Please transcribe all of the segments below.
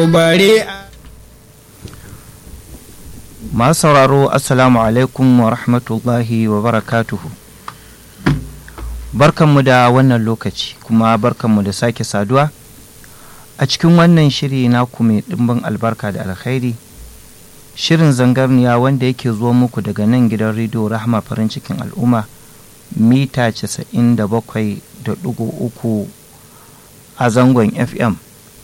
bare masu sauraro assalamu alaikum wa rahmatullahi wa barakatuhu barkanmu da wannan lokaci kuma barkanmu da sake saduwa a cikin wannan shiri naku mai ɗimbin albarka da alkhairi shirin zangarniya wanda yake zuwa muku daga nan gidan rediyo rahama farin cikin al'umma mita 97.3 a zangon fm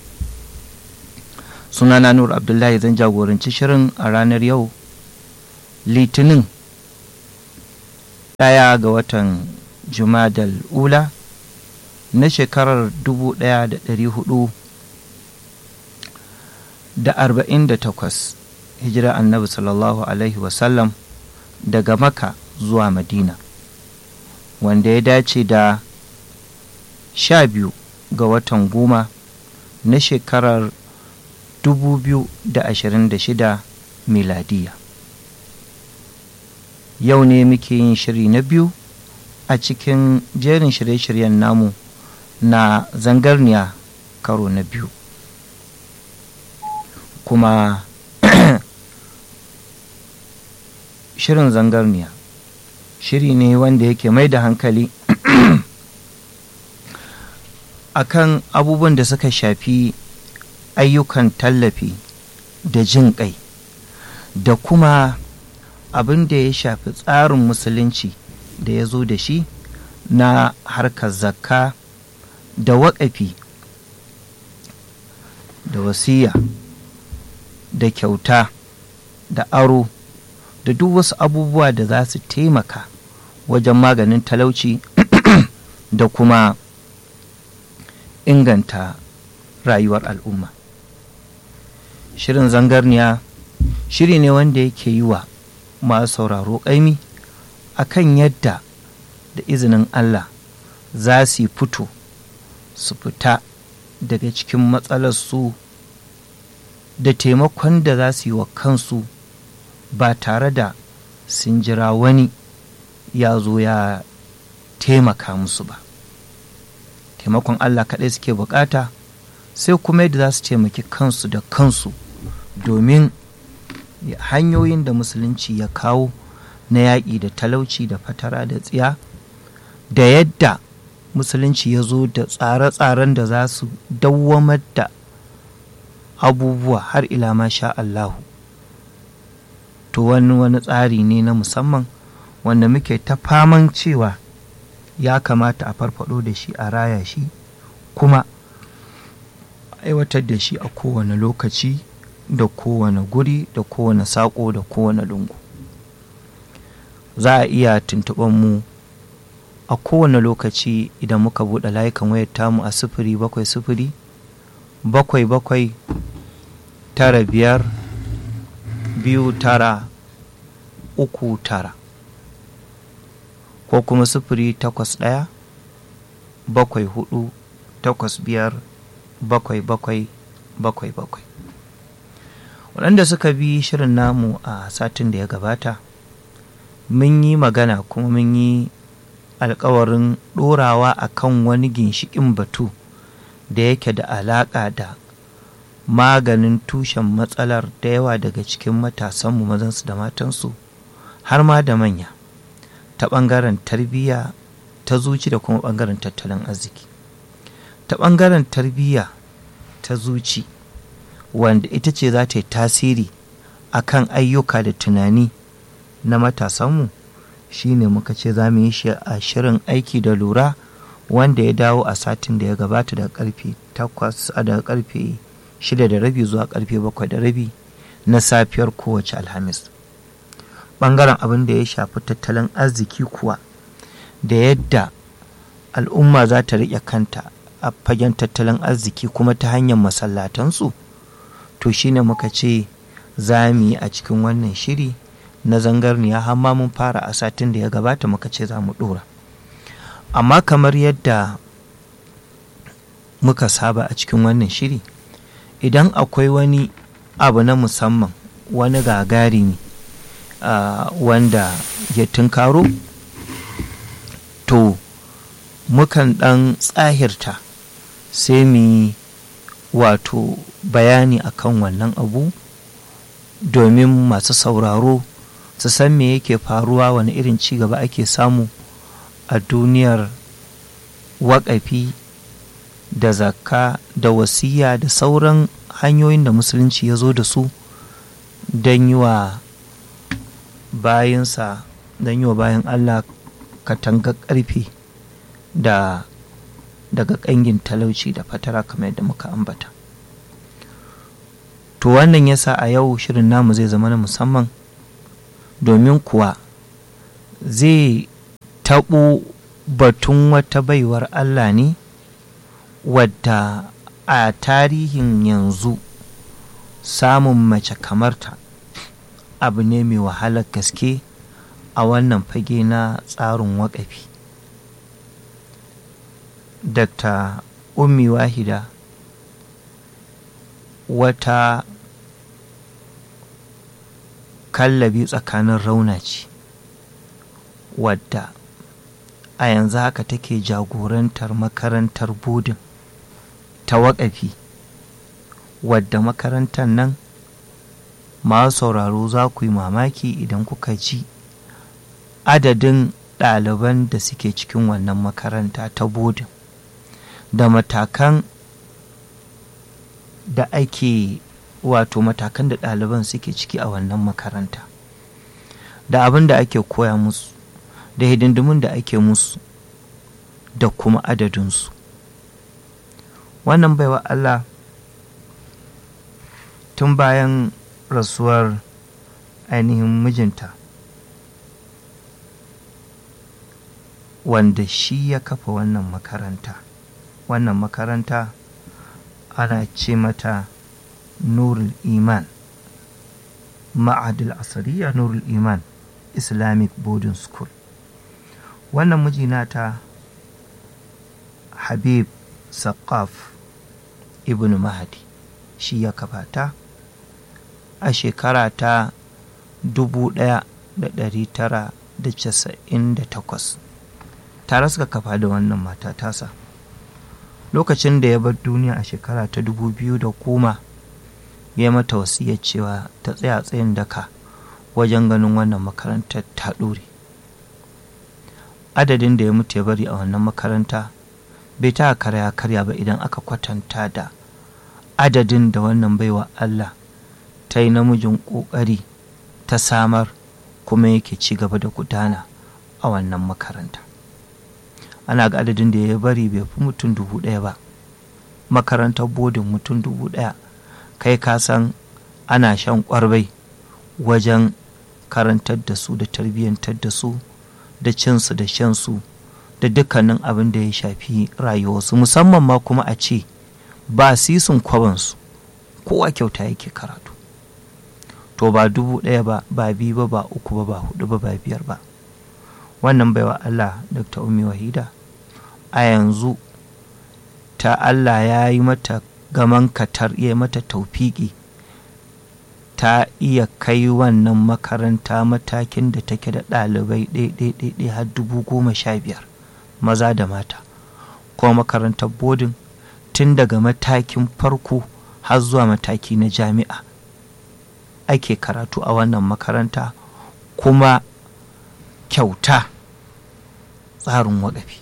sunana nur abdullahi zan jagoranci shirin a ranar yau litinin ɗaya ga watan jumadal ula na shekarar 1400 da arba'in da takwas hijira annabi sallallahu alaihi wasallam daga maka zuwa madina wanda ya dace da sha biyu ga watan goma na shekarar 2026 miladiya yau ne muke yin shiri na biyu a cikin jerin shirye-shiryen namu na zangarniya karo na biyu kuma shirin zangarniya shiri ne wanda yake mai da hankali akan abubuwan da suka shafi ayyukan tallafi da jin ƙai da kuma abin da ya shafi tsarin musulunci da ya zo da shi na harkar zakka da waƙafi da wasiya da kyauta da aro da duk wasu abubuwa da za su taimaka wajen maganin talauci da kuma inganta rayuwar al'umma shirin zangarniya shiri ne wanda yake yi wa masu sauraro ƙaimi a kan yadda da izinin Allah za su yi fito su fita daga cikin matsalarsu da taimakon da za su yi wa kansu ba tare da sun jira wani ya zo ya taimaka musu ba taimakon Allah kaɗai suke bukata sai kuma yadda za su taimaki kansu da kansu domin hanyoyin da musulunci ya kawo na yaƙi da talauci da fatara da tsiya da yadda musulunci ya zo da tsare-tsaren da za su dawwamar da abubuwa har ila ma sha Allahu to wani wani tsari ne na musamman wanda muke ta faman cewa ya kamata a farfado da shi a raya shi kuma aiwatar da shi a kowane lokaci da kowane guri da kowane saƙo da kowane lungu za a iya tuntuɓar mu a kowane lokaci idan muka buɗe layukan wayar tamu a sifiri bakwai sifiri bakwai bakwai tara biyar biyu tara uku tara ko kuma sifiri takwas ɗaya bakwai hudu takwas biyar bakwai bakwai bakwai bakwai waɗanda suka bi shirin namu a satin da ya gabata mun yi magana kuma mun yi alkawarin ɗorawa a kan wani ginshiƙin batu da yake da alaƙa da maganin tushen matsalar da yawa daga cikin matasanmu mazansu da matansu har ma da manya ta ɓangaren tarbiyya ta zuci da kuma ɓangaren tattalin arziki ta ɓangaren tarbiyya ta zuci wanda ita ce za ta yi tasiri a kan ayyuka da tunani na matasanmu shi ne muka ce za mu yi shi a shirin aiki da lura wanda ya dawo a satin da ya gabata daga karfe 8 daga karfe 6 da rabi zuwa karfe 7 da rabi na safiyar kowace alhamis ɓangaren abin da ya shafi tattalin arziki kuwa da yadda al'umma za ta riƙe kanta a fagen tattalin arziki kuma ta hanyar masallatansu to shine muka ce za mu yi a cikin wannan shiri na zangarniya har ma mun fara a satin da ya gabata muka ce za mu ɗora amma kamar yadda muka saba a cikin wannan shiri idan akwai wani abu na musamman wani gagarumi uh, wanda ya tunkaro to mukan ɗan tsahirta sai mu yi wato bayani akan wannan abu domin masu sauraro su san me yake faruwa wani irin ci gaba ake samu a duniyar waƙafi da zakka da wasiya da sauran hanyoyin da musulunci ya zo da su don yi wa bayansa don yi wa bayan allah katanga ƙarfe da daga ƙangin talauci da fatara kamar yadda muka ambata to wannan yasa a yau shirin namu zai zama na musamman domin kuwa zai taɓo batun wata baiwar Allah ne wadda a tarihin yanzu samun mace kamarta abu ne mai wahalar gaske a wannan fage na tsarin waƙafi dr ummi wahida wata kallabi tsakanin rauna ce wadda a yanzu haka take jagorantar makarantar budin ta waƙafi wadda makarantar nan masu sauraro za ku yi mamaki idan kuka ji adadin ɗaliban da suke cikin wannan makaranta ta budin da matakan da ake wato matakan da ɗaliban suke ciki a wannan makaranta da abin da ake koya musu da hidindimin da ake musu da kuma adadinsu wannan baiwa Allah tun bayan rasuwar ainihin mijinta wanda shi ya kafa wannan makaranta wannan makaranta ana ce mata nurul iman ma'adil asariya nurul iman islamic boarding school wannan mijina ta habib saqaf ibn mahadi shi ya kafa ta a shekara ta 1998 tare suka kafa da wannan mata tasa lokacin da ya bar duniya a shekara ta 2010 ya mata wasiyar cewa ta tsaya tsayin daka wajen ganin wannan makarantar ta ɗore adadin da ya mutu ya bari a wannan makaranta bai ta karya karya ba idan aka kwatanta da adadin da wannan baiwa Allah ta yi namijin ƙoƙari ta samar kuma yake ci gaba da gudana a wannan makaranta ana ga adadin da ya bari bai fi mutum dubu ɗaya ba makarantar bodin mutum dubu ɗaya kai ka san ana shan ƙwarbai wajen karantar da su da tarbiyyantar da su da cinsu da shansu da dukkanin abin da ya shafi rayuwarsu musamman ma kuma a ce ba sisun kwabansu kowa kyauta yake karatu to ba dubu ɗaya ba ba biyu ba ba uku ba ba hudu ba ba biyar ba wannan baiwa Allah Dr. Umi Wahida a yanzu ta Allah ya yi mata gaman katar ya mata taufiki ta iya kai wannan makaranta matakin da take da ɗalibai ɗaiɗaiɗaiɗai har dubu goma sha biyar maza da mata kuma makarantar bodin tun daga matakin farko har zuwa mataki na jami'a ake karatu a wannan makaranta kuma kyauta tsarin waƙafi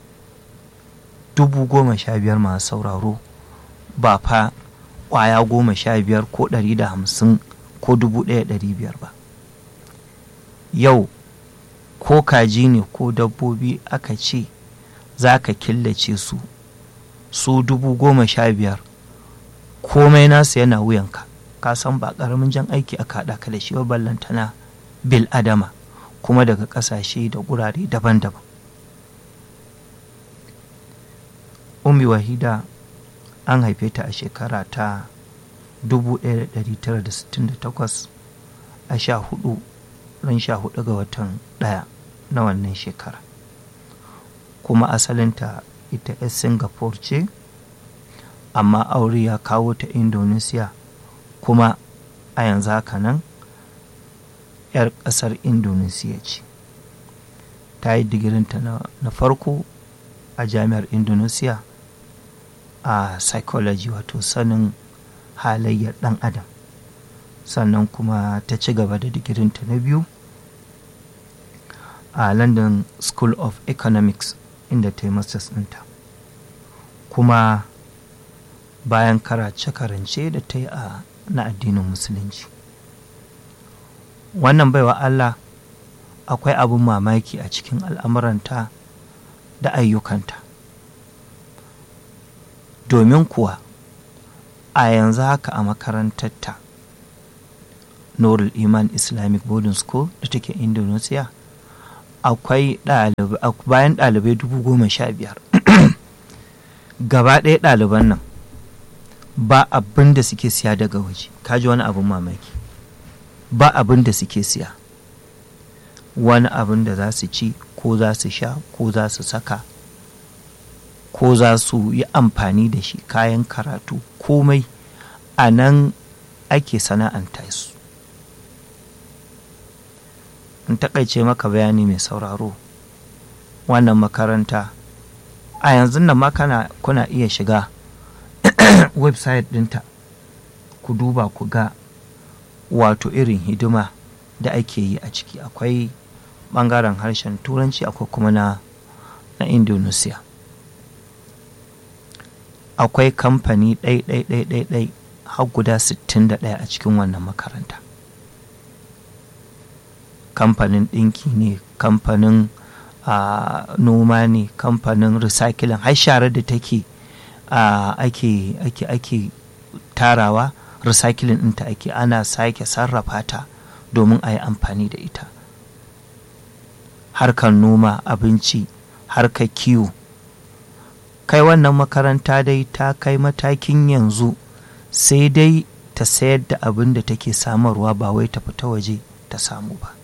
dubu goma sha biyar masu sauraro ba fa ƙwaya goma sha biyar ko ɗari da hamsin ko dubu ɗaya ɗari biyar ba yau ko kaji ne ko dabbobi aka ce za ka killace su su dubu goma sha biyar komai nasu yana wuyanka ka san ba ƙaramin jan aiki aka haɗa ka da shi ba ballantana bil adama kuma daga ƙasashe da gurare daban-daban ummi wahida an haife ta a shekara ta 1968 a sha hudu ran sha hudu ga watan ɗaya na wannan shekara kuma asalinta ita 'yar singapore ce amma aure ya kawo ta indonesia kuma a yanzu haka nan 'yar ƙasar indonesia ce ta yi digirinta na farko a jami'ar indonesia a psychology wato sanin halayyar ɗan adam sannan kuma ta ci gaba da digirinta na biyu a london school of economics inda ta yi masters ɗinta kuma bayan karace-karance da ta yi a na addinin musulunci wannan baiwa allah akwai abin mamaki a cikin al'amuranta da ayyukanta domin kuwa a yanzu haka a makarantarta Nurul Iman Islamic Boarding School da take Indonesia akwai bayan ɗalibai dubu goma sha biyar gaba ɗaya ɗaliban nan ba abin da suke siya daga waje kaji wani abin mamaki ba abin da suke siya wani abin da za su ci ko za su sha ko za su saka ko za su yi amfani da shi kayan karatu komai a nan ake sana'anta su in takaice maka bayani mai sauraro wannan makaranta a yanzu nan ma kana kuna iya shiga website ɗinta ku duba ku ga wato irin hidima da ake yi a ciki akwai ɓangaren harshen turanci akwai kuma na na indonesia akwai kamfani ɗai-ɗai-ɗai har guda 61 a cikin wannan makaranta kamfanin ɗinki ne kamfanin noma ne kamfanin recycling har sharar da take ake ake ake tarawa recycling ɗinta ake ana sake sarrafa ta domin a yi amfani da ita harkar noma abinci harkar kiwo kai wannan makaranta dai ta kai matakin yanzu sai dai ta sayar da abin da take samarwa ba wai ta fita waje ta samu ba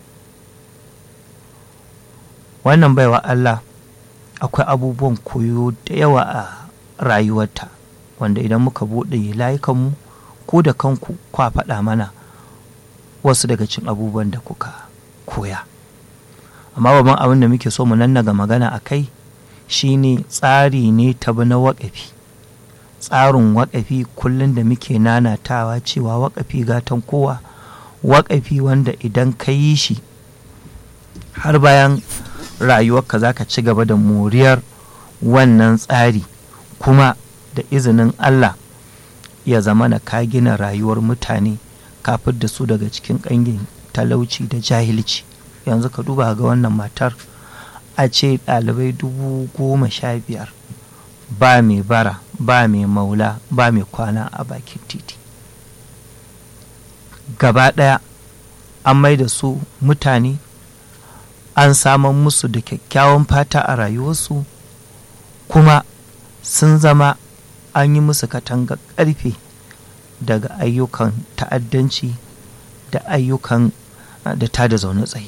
wannan baiwa Allah akwai abubuwan koyo da yawa a rayuwarta wanda idan muka buɗe layukanmu ko da kanku kwa faɗa mana wasu daga cin abubuwan da kuka koya amma babban abin da muke so mu nannaga magana a kai shine tsari ne ta na waƙafi tsarin waƙafi kullum da muke nanatawa cewa waƙafi gatan kowa waƙafi wanda idan ka yi shi har bayan rayuwarka za ka ci gaba da moriyar wannan tsari kuma da izinin Allah ya zama na ka gina rayuwar mutane kafin da su daga cikin ƙangin talauci da jahilci yanzu ka duba ga wannan matar a ce ɗalibai dubu goma sha biyar ba mai bara ba mai maula ba mai kwana a bakin titi gaba ɗaya an mai da su mutane an saman musu da kyakkyawan fata a rayuwarsu kuma sun zama an yi musu katanga ƙarfe daga ayyukan ta'addanci da ayyukan da ta da zaune tsaye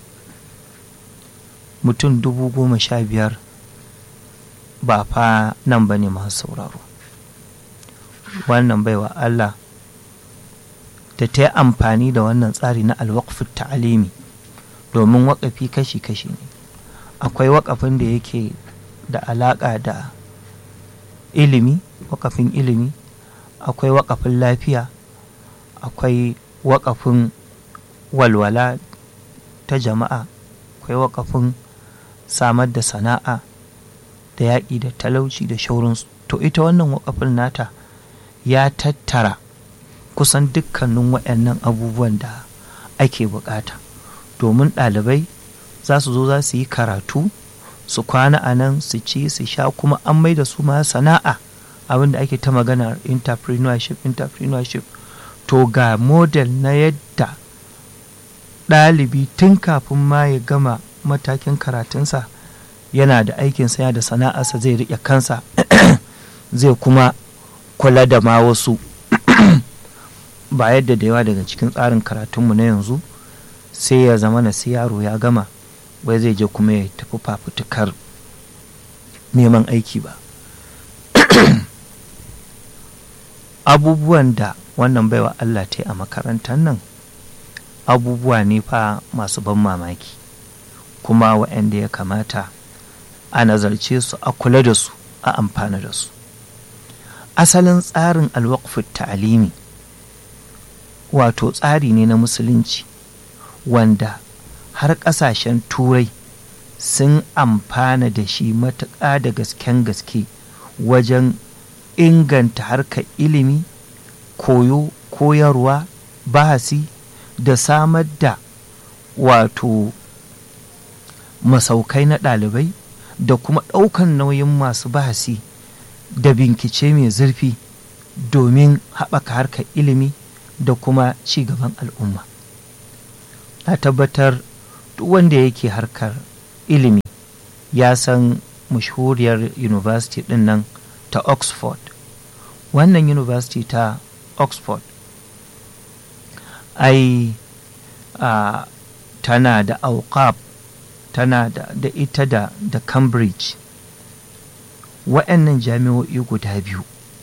mutum dubu goma sha biyar ba fa nan ba ne masu sauraro wannan baiwa Allah da ta yi amfani da wannan tsari na alwakfin ta'alimi domin waƙafi kashi-kashi ne akwai waƙafin da yake da alaƙa da ilimi waƙafin ilimi akwai waƙafin lafiya akwai waƙafin walwala ta jama'a akwai waƙafin samar da sana'a da yaƙi da talauci da shaurinsu to ita wannan waƙafin nata ya tattara kusan dukkanin waɗannan abubuwan da ake buƙata domin ɗalibai za su zo za su yi karatu su kwana a nan su ci su sha kuma an mai da su ma sana'a abin da ake ta magana entrepreneurship entrepreneurship to ga model na yadda ɗalibi tun kafin ma ya gama matakin karatunsa yana da aikinsa yana da sana'arsa zai riƙe kansa zai kuma kula da ma wasu ba yadda da yawa daga cikin tsarin karatunmu na yanzu sai ya zama na sai yaro ya gama wai zai je kuma ya tafi fafutukar neman aiki ba abubuwan da wannan baiwa Allah ta yi a makarantar nan abubuwa ne fa masu ban mamaki kuma waɗanda ya kamata a nazarce su a kula da su a amfana da su asalin tsarin alwakfin ta'alimi wato tsari ne na musulunci wanda har ƙasashen turai sun amfana da shi matuƙa da gasken gaske wajen inganta harkar ilimi koyo koyarwa bahasi da samar da wato masaukai na ɗalibai da kuma ɗaukan nauyin masu bahasi da bincike mai zurfi domin haɓaka harkar ilimi da kuma ci gaban al'umma na tabbatar duk wanda yake harkar ilimi ya san mashhuriyar university ɗin nan ta oxford wannan university ta oxford ai a tana da auqab tana da, da ita da, da cambridge wa'annan jami'o'i guda biyu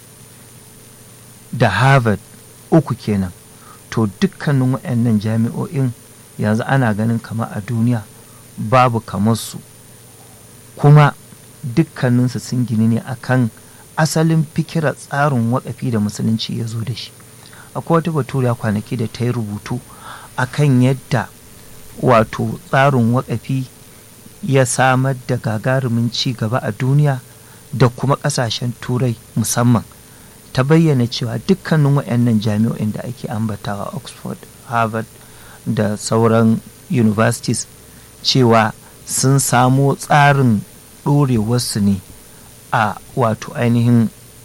da harvard uku kenan to dukkanin wa'annan jami'o'in yanzu ana ganin kama a duniya babu kamar su kuma dukkaninsu sun gini ne akan asalin fikirar tsarin wakafi da musulunci ya zo da shi akwai wata baturiya kwanaki da ta yi rubutu akan yadda wato tsarin wakafi ya samar da gagarumin ci gaba a duniya da kuma ƙasashen turai musamman ta bayyana cewa dukkanin waɗannan jami'o'in da ake ambatawa oxford harvard da sauran universities cewa sun samo tsarin ɗorewarsu ne a wato ainihin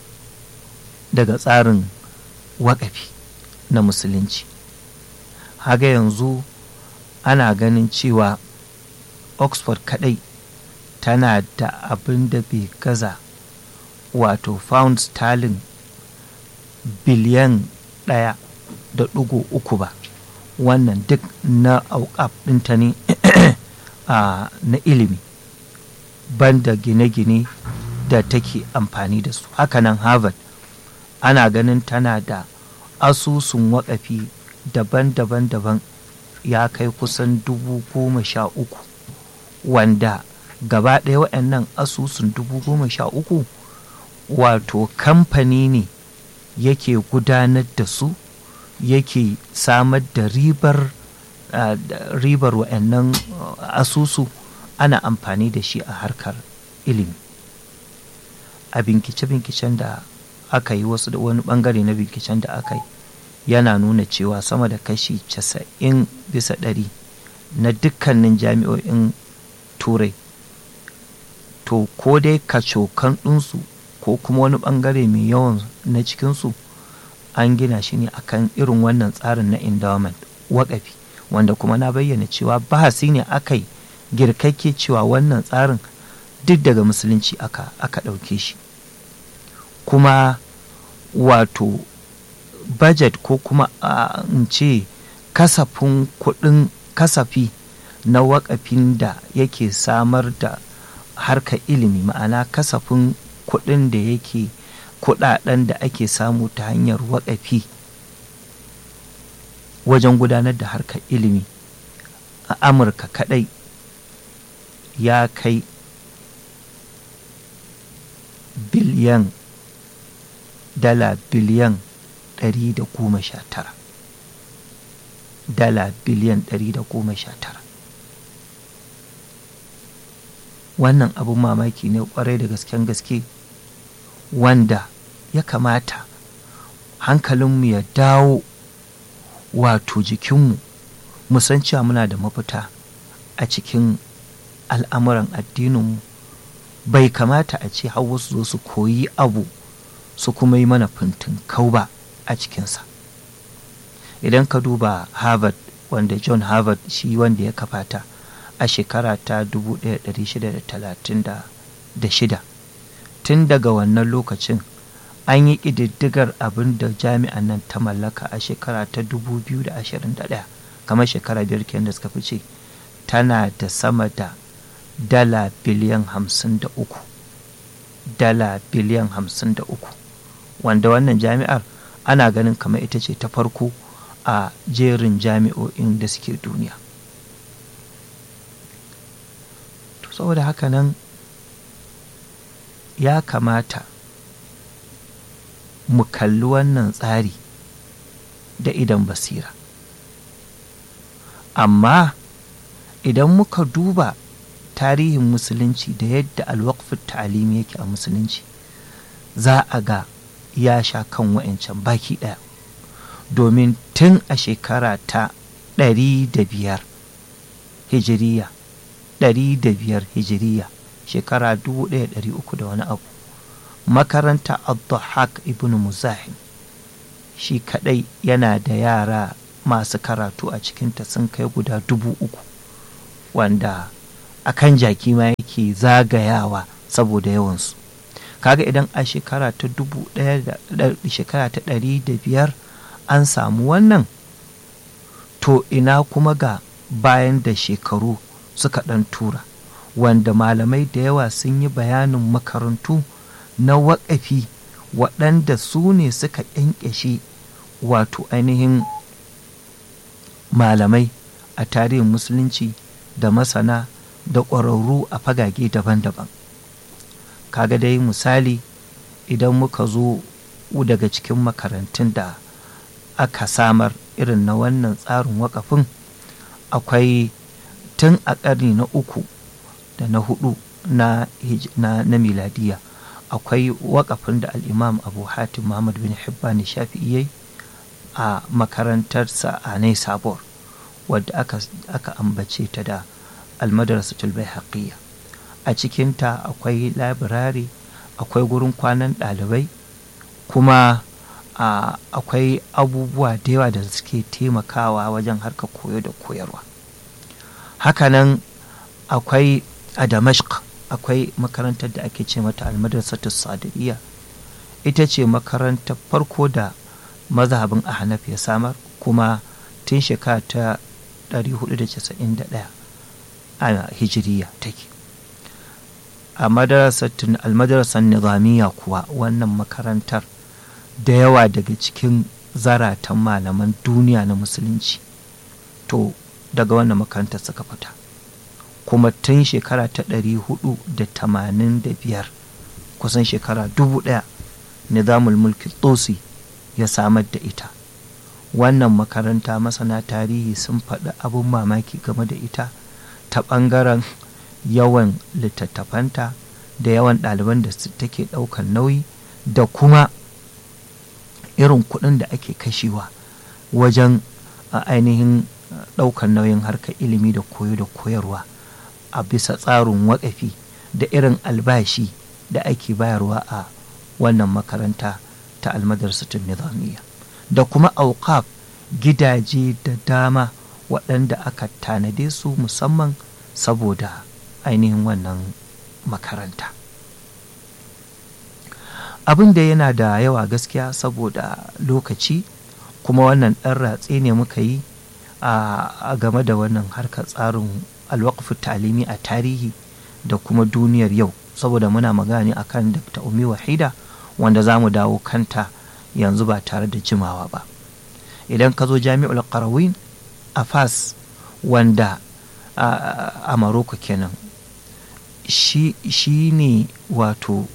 daga tsarin waƙafi na musulunci haga yanzu ana ganin cewa oxford kadai tana da abin da bai gaza wato pound sterling biliyan ɗaya da ɗigo uku ba wannan duk na auƙaf ɗinta ne na ilimi banda gine-gine da take amfani da su hakanan harvard ana ganin tana da asusun waƙafi daban-daban daban ya kai kusan dubu goma sha uku wanda gaba ɗaya waɗannan asusun dubu goma sha uku wato kamfani ne yake gudanar da su yake samar da ribar uh, ribar waɗannan uh, asusu ana amfani da shi a harkar ilimi a binkice-binkicen da aka yi wasu da wani bangare na binkicen da aka yi yana nuna cewa sama da kashi casa'in bisa ɗari na dukkanin jami'o'in turai to ko dai kacokan ɗinsu ko kuma wani ɓangare mai yawan na cikinsu an gina shi ne akan irin wannan tsarin na endowment waƙafi wanda kuma na bayyana cewa bahasi ne aka yi girkakke cewa wannan tsarin duk daga musulunci aka aka ɗauke shi kuma wato budget ko kuma in ce kasafin kuɗin kasafi na wakafin da yake samar da harkar ilimi ma'ana kasafin kuɗin da yake kuɗaɗen da ake samu ta hanyar wakafi wajen gudanar da harkar ilimi a amurka kaɗai ya kai biliyan dala biliyan 119 dala biliyan 119 wannan abun mamaki ne kwarai da gasken gaske wanda ya kamata hankalinmu ya dawo wato jikinmu mu san cewa muna da mafita a cikin al'amuran addininmu bai kamata a ce har wasu zo su koyi abu su kuma yi mana fintin kau ba a cikinsa idan ka duba harvard wanda john harvard shi wanda ya kafata a shekara ta 1636 tun daga wannan lokacin an yi ƙididdigar abin da jami'an nan ta mallaka a shekara ta 2021 kamar shekara biyar kenan da suka fice tana da sama da dala biliyan 53 dala biliyan 53 wanda wannan jami'ar ana ganin kamar ita ce ta farko a jerin jami'o'in da suke duniya to saboda haka nan ya kamata mu kalli wannan tsari da idan basira amma idan muka duba tarihin musulunci da yadda alwakfin ta'alimi yake a musulunci za a ga ya sha kan wa'ancan baki ɗaya domin tun a shekara ta ɗari da biyar hijiriya ɗari da biyar hijiriya shekara dubu ɗaya ɗari uku da wani abu makaranta abdullahak ibn muzahim shi kaɗai yana da yara masu karatu a cikinta sun kai guda dubu uku wanda akan jaki ma yake zagayawa saboda yawansu kaga idan a shekara ta dubu ɗaya da shekara ta ɗari da biyar an samu wannan to ina kuma ga bayan da shekaru suka ɗan tura wanda malamai da yawa sun yi bayanin makarantu na waƙafi waɗanda su ne suka ƙyanƙyashe wato ainihin malamai a tarihin musulunci da masana da ƙwararru a fagage daban-daban kaga dai misali idan muka zo daga cikin makarantun da aka samar irin na wannan tsarin wakafin akwai tun a ƙarni na uku da na hudu na, na, na miladiya akwai wakafin da al'imam abu hatim muhammad bin hibban shafi'i yayi a makarantarsa a nai sabor wadda aka, aka ambace ta da almadrasatul baihaqiyya a cikinta akwai labirari akwai gurin kwanan ɗalibai kuma akwai abubuwa da yawa da suke taimakawa wajen harkar koyo da koyarwa hakanan akwai a damashq akwai makarantar da ake ce mata almadrasatu sadiriya ita ce makarantar farko da mazhabin ahnaf ya samar kuma tun shekara ta 491 a hijiriya take a almadarasar nizamiya kuwa wannan makarantar da yawa daga cikin zaratan malaman duniya na musulunci to daga wannan makarantar suka fita kuma tun shekara ta ɗari hudu da tamanin da biyar kusan shekara dubu ɗaya nizamul mulki tsosi ya samar da ita wannan makaranta masana tarihi sun faɗi abin mamaki game da ita ta ɓangaren yawan littattafanta da yawan ɗaliban da take ɗaukan nauyi da kuma irin kuɗin da ake kashewa wajen ainihin ɗaukan nauyin harkar ilimi da koyo da koyarwa a bisa tsarin waƙafi da irin albashi da ake bayarwa a wannan makaranta ta almadarsatun nizamiya da kuma auqaf gidaje da dama waɗanda aka tanade su musamman saboda ainihin wannan makaranta abin da yana da yawa gaskiya saboda lokaci kuma wannan ɗan ratse ne muka yi a game da wannan harkar tsarin alwakfu talimi a tarihi da kuma duniyar yau saboda muna magana akan dr umi wahida wanda za mu dawo kanta yanzu ba tare da jimawa ba idan ka zo jami'ul qarawin a fas wanda a maroko kenan shi ne wato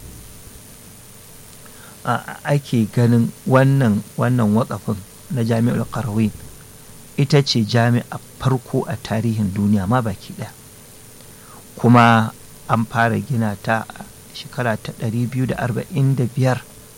ake ganin wannan wannan wakafin na jami'ul qarawin ita ce jami'a farko a tarihin duniya ma baki ɗaya kuma an fara gina ta shekara ta 245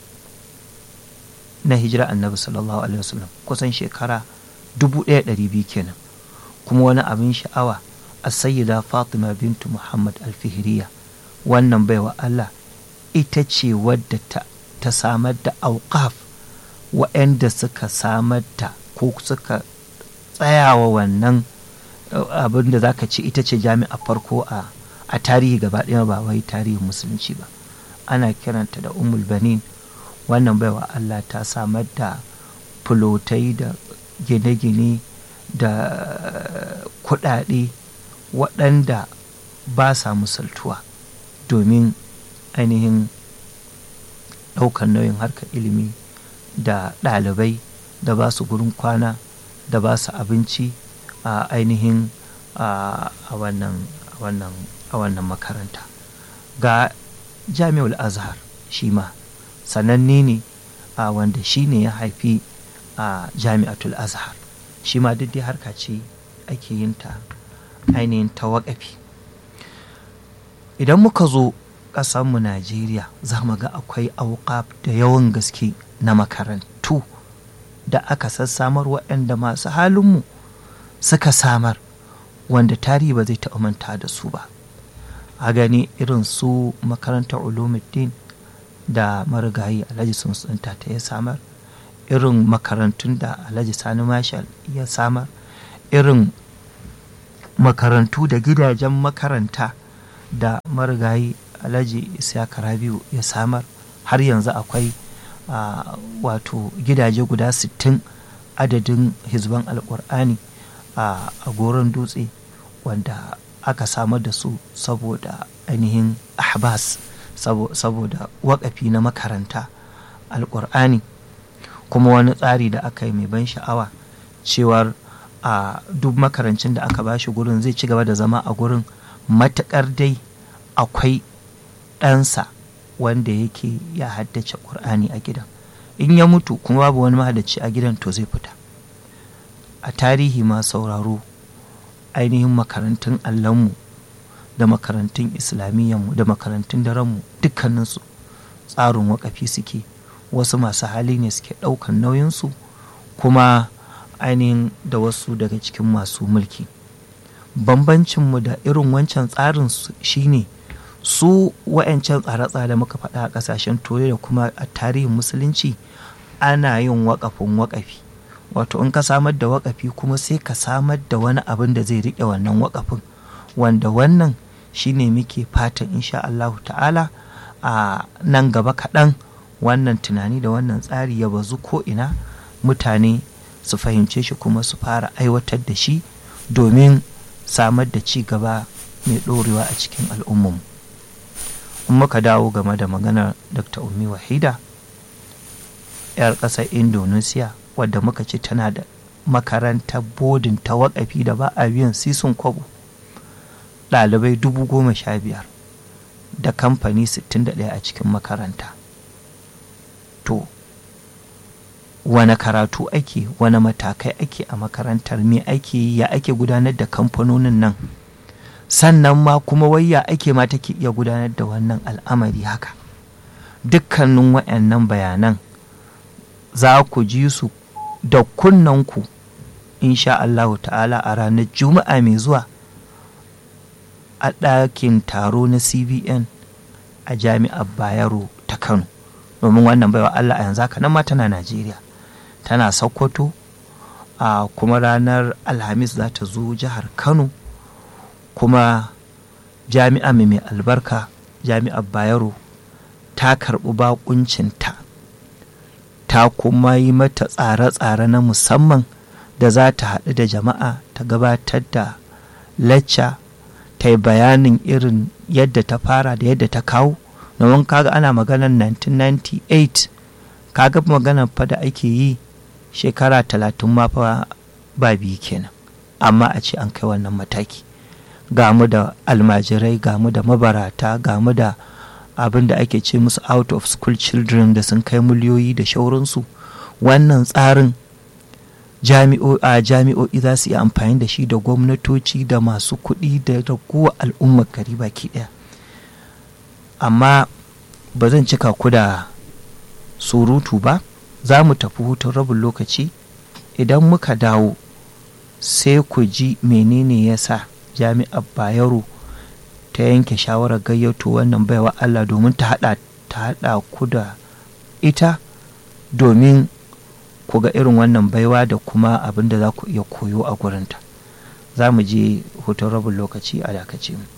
na hijira annabi sallallahu alaihi wasallam kusan shekara 1200 kenan kuma wani abin sha'awa a sayyida fatima bintu muhammad alfihiriya wannan baiwa allah ita ce wadda ta, ta samar da auqaf waɗanda suka samar da ko suka tsayawa wannan abin da zaka ce ita ce jami'a farko a a tarihi gaba ɗaya ba wai tarihin musulunci ba ana kiranta da umul banin wannan baiwa Allah ta samar da fulotai da gine-gine da kuɗaɗe waɗanda ba sa musaltuwa domin ainihin ɗaukar nauyin harkar ilimi da ɗalibai da ba su gurin kwana da ba su abinci a ainihin a wannan wannan a wannan makaranta ga jami'ul azhar shi ma sananne ne a wanda shi ne ya haifi a jami'atul azhar shi ma duk dai harka ce ake yin ta ainihin ta waƙafi idan muka zo ƙasanmu najeriya za mu ga akwai auƙaf da yawan gaske na makarantu da aka sassamar waɗanda masu halinmu suka samar wanda tarihi ba zai taɓa manta da su ba a gani irin su makarantar ulumuddin da marigayi alhaji sun ta ya samar irin makarantun da alhaji sani marshal ya samar irin makarantu da gidajen makaranta da marigayi alhaji isiyaka rabiu ya samar har yanzu akwai wato gidaje guda 60 adadin hizban alkur'ani a goron dutse wanda aka samar da su saboda ainihin ahbas saboda wakafi na makaranta alkur'ani kuma wani tsari da aka yi mai ban sha'awa cewar a duk makarancin da aka bashi gurin zai ci gaba da zama a gurin matuƙar dai akwai ɗansa wanda yake ya haddace ƙur'ani a gidan in ya mutu kuma babu wani mahaddaci a gidan to zai fita a tarihi ma sauraro ainihin makarantun allonmu da makarantun islamiyyanmu da makarantun darenmu dukkaninsu tsarin wakafi suke wasu masu hali ne suke ɗaukan nauyinsu kuma ainihin da wasu daga cikin masu mulki bambancinmu da irin wancan tsarin shine su wa'ancan tsare-tsare muka faɗa a ƙasashen turai da kuma a tarihin musulunci ana yin waƙafin waƙafi wato in ka samar da waƙafi kuma sai ka samar da wani abin da zai riƙe wannan waƙafin wanda wannan shine muke fatan insha Allahu ta'ala a nan gaba kaɗan wannan tunani da wannan tsari ya bazu ko ina mutane su fahimce shi kuma su fara aiwatar da shi domin samar da ci gaba mai ɗorewa a cikin al'ummarmu in muka dawo game da maganar dr ummi wahida 'yar ƙasar indonesia wadda muka ce tana da makarantar bodin ta waƙafi da ba a biyan sisun kwabo ɗalibai dubu goma sha biyar da kamfani 61 a cikin makaranta to wane karatu ake wane matakai ake a makarantar me ake yi ya ake gudanar da kamfanonin nan sannan ma kuma wayya ake ma take iya gudanar da wannan al'amari haka dukkanin waɗannan bayanan za ku ji su da kunnanku insha Allahu ta'ala a ranar juma'a mai zuwa a ɗakin taro na cbn a jami'ar bayero ta kano domin wannan baiwa Allah a yanzu haka nan ma tana Najeriya tana Sokoto a kuma ranar Alhamis za ta zo jihar Kano kuma jami'a mai albarka jami'ar Bayero ta karɓi bakuncinta ta kuma yi mata tsare-tsare na musamman da za ta haɗu da jama'a ta gabatar da lacca ta yi bayanin irin yadda ta fara da yadda ta kawo domin kaga ana maganar 1998 kaga maganar fa da ake yi shekara talatin ma fa ba biyu kenan amma a ce an kai wannan mataki ga mu da almajirai ga mu da mabarata ga mu da abin da ake ce musu out of school children da sun kai miliyoyi da shauransu wannan tsarin a jami'o'i za su yi amfani da shi da gwamnatoci da masu kuɗi da raguwa al'ummar gari baki ɗaya amma ba zan cika ku da surutu ba za mu tafi hutun rabin lokaci idan muka dawo sai ku ji menene ya sa jami'ar bayero ta yanke shawarar gayyato wannan baiwa allah domin ta haɗa ku da ita domin ku ga irin wannan baiwa da kuma abin da za ku iya koyo a gurinta za mu je hutun rabin lokaci a dakace mu